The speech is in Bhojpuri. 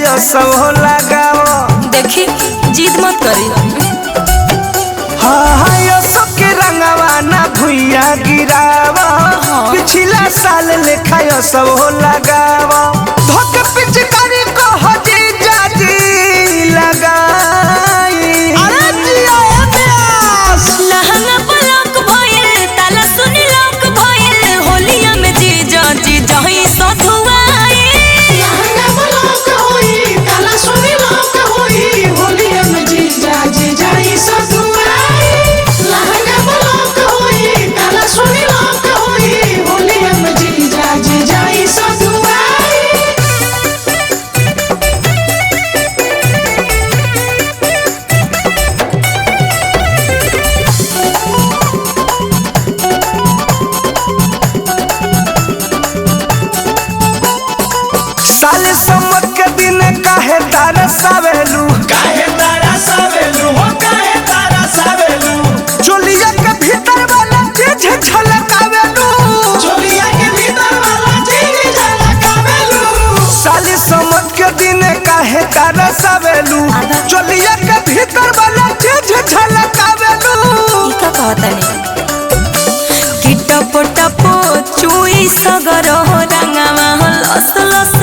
लिखायो सब हो लगाओ देखी जिद मत करी हाँ हाँ यो सब के रंगवा ना भुइया गिरावा पिछला साल लिखायो सब हो लगावा धोके पिचकारी को हजी जाजी लगाई अरे जिया प्यास लहंगा पलक भइल ताला सुनी लक भइल होलिया में जीजा जीजा ही सधुआई लहंगा ब्लॉक होई ताला सुनी लॉक होई होलिया में जीजा जीजा ई ससुराई लहंगा ब्लॉक होई ताला सुनी लॉक होई होलिया में जीजा जीजा ई ससुराई साल सम्मत के दिन काहे तारा सावेलू काहे तारा सावेलू हो काहे तारा सावेलू चोलिया के भीतर वाला चीज झलकावेलू चोलिया के भीतर वाला चीज झलकावेलू साल सम्मत के दिन काहे तारा सावेलू चोलिया के भीतर वाला चीज झलकावेलू ई का कहतनी कि टप टप चुई सगर रंगावा लस लस